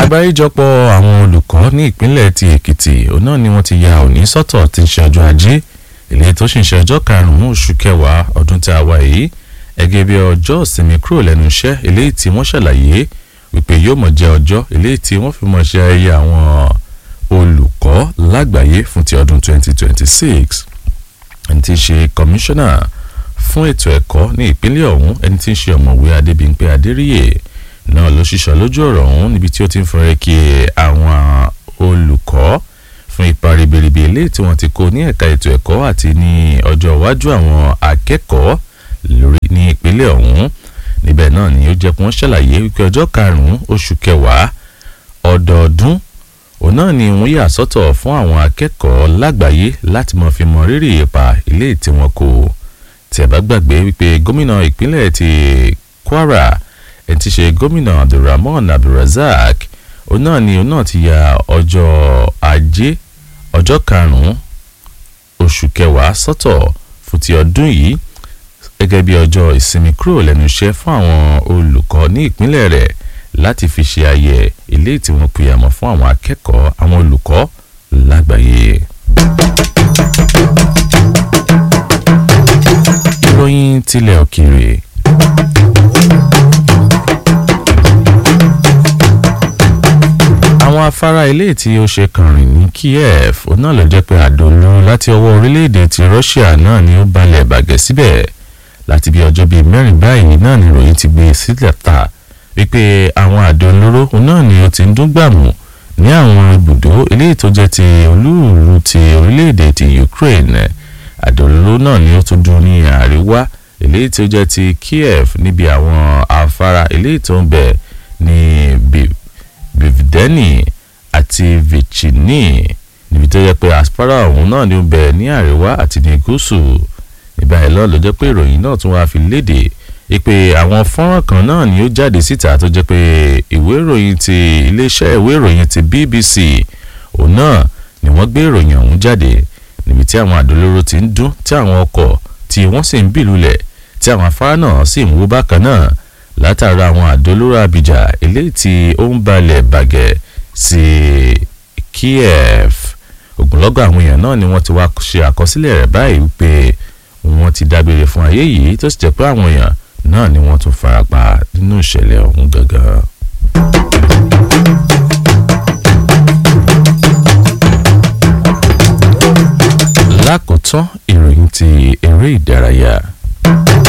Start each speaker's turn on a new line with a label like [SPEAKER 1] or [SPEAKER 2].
[SPEAKER 1] àgbáríjọpọ̀ àwọn olùkọ́ ní ìpínlẹ̀ ti èkìtì òun náà ni wọ́n ti ya òní sọ́tọ̀ tí ń ṣe ọjọ́ ajé èlé tó sì ń ṣe ọjọ́ karùn-ún oṣù kẹwàá ọdún tí a wà yìí ẹgẹ́ bí ọjọ́ ìsinmi kúrò lẹ́nu iṣẹ́ eléyìí tí wọ́n ṣàlàyé wípé yóò mọ̀ jẹ́ ọjọ́ eléyìí tí wọ́n fi mọ̀ ṣe ayẹyẹ àwọn olùkọ́ lágbàáyé fún ti ọdún 2026 ẹni tí ń ṣe kọmíṣánná fún ètò ẹ̀kọ́ ní ìpínlẹ̀ ọ̀hún ẹni tí ń ṣe ọ̀mọ̀wé adébímpé adéríyè náà ló ṣiṣọ́ lójú ọ̀rọ̀ ọ̀hún níbi tí ó ti ń fọrẹ́ kí àwọn olùkọ́ fún ipa ribiribi eléyìí tí wọ́n ti kó ní ẹ̀ka ètò ẹ̀kọ́ àti ní ọjọ́ iwájú àwọn akẹ́kọ̀ọ́ lórí ní ìpínlẹ̀ ọ̀hún níbẹ̀ náà ni ó jẹ́ kí wọ́n ṣàlàyé wípé ọjọ́ karùn-ún oṣù kẹwàá ọdọọdún òun náà ni wọ́n yà sọ́tọ̀ fún àwọn akẹ́kọ̀ọ́ lágbàáyé láti mọ̀ fi mọ rírì ipa ilé tí wọ́n kó tí ẹ bá gbàgbé wípé gómìnà ìpínlẹ̀ ti Kwara ẹni tí ṣe gómìnà Abdulrahman Abdulrazak òun náà ni òun náà ti ya ọjọ́ ajé ọjọ́ karùn-ún oṣù kẹwàá sọ́tọ̀ fún ti ọdún yìí gẹ́gẹ́ bí ọjọ́ ìsinmi kúrò lẹ́nu iṣẹ́ fún àwọn olùkọ́ ní ìpínlẹ̀ rẹ̀ láti fi ṣe ayẹ ilé tí wọ́n pè àmọ́ fún àwọn akẹ́kọ̀ọ́ àwọn olùkọ́ lágbàáyé. ìròyìn tilẹ̀ òkèèrè. àwọn afárá ilé tí ó ṣe kànrìn ní Kiev òun náà ló jẹ́ pé àdó olóró láti ọwọ́ orílẹ̀-èdè ti Russia náà ni ó balẹ̀ bàgẹ́ síbẹ̀ láti bí ọjọ́ bíi mẹ́rin báyìí náà ni ìròyìn ti gbé sílẹ̀ ta wípé àwọn àdó olóró náà ni ó ti ń dún gbàmù ní àwọn ibùdó eléyìí tó jẹ́ ti olúùlú ti orílẹ̀-èdè ti Ukraine àdó olóró náà ni ó tún dún ní àríwá eléyìí tó jẹ́ ti Kiev níbi àwọn afárá eléyìí tó ń bẹ ní bivdeni àti vichini níbi tó jẹ́ pé aspara ọ̀hún náà ni ó ń bẹ ní àríwá àti ní gúúsù nígbà yẹn lọ́ọ́ ló jẹ́ pé ìròyìn náà tún wáá fi léde ìpè àwọn fọ́nrán kan náà ni ó jáde síta tó jẹ́ pé ìwé ìròyìn ti iléeṣẹ́ ìwé ìròyìn ti BBC òun náà ni wọ́n gbé ìròyìn ọ̀hún jáde níbi tí àwọn àdólóró ti ń dún tí àwọn ọkọ̀ tí wọ́n sì ń bì lulẹ̀ tí àwọn afárá náà sì ń wó bákan náà látara àwọn àdólóró abìjà eléyìí tí ó ń balẹ̀ bàgẹ́ sí Kiev ogunlọ́gọ̀ àwọn èèyàn náà ni wọ́n ti wá ṣe àkọsílẹ̀ rẹ̀ báyìí wípé wọ́n ti dágbére fún ayé yìí tó sì jẹ́ pé àwọn èèyàn náà ni wọ́n tún farapa nínú ìṣẹ̀lẹ̀ ọ̀hún gangan. lákòótán ìròyìn ti eré ìdárayá.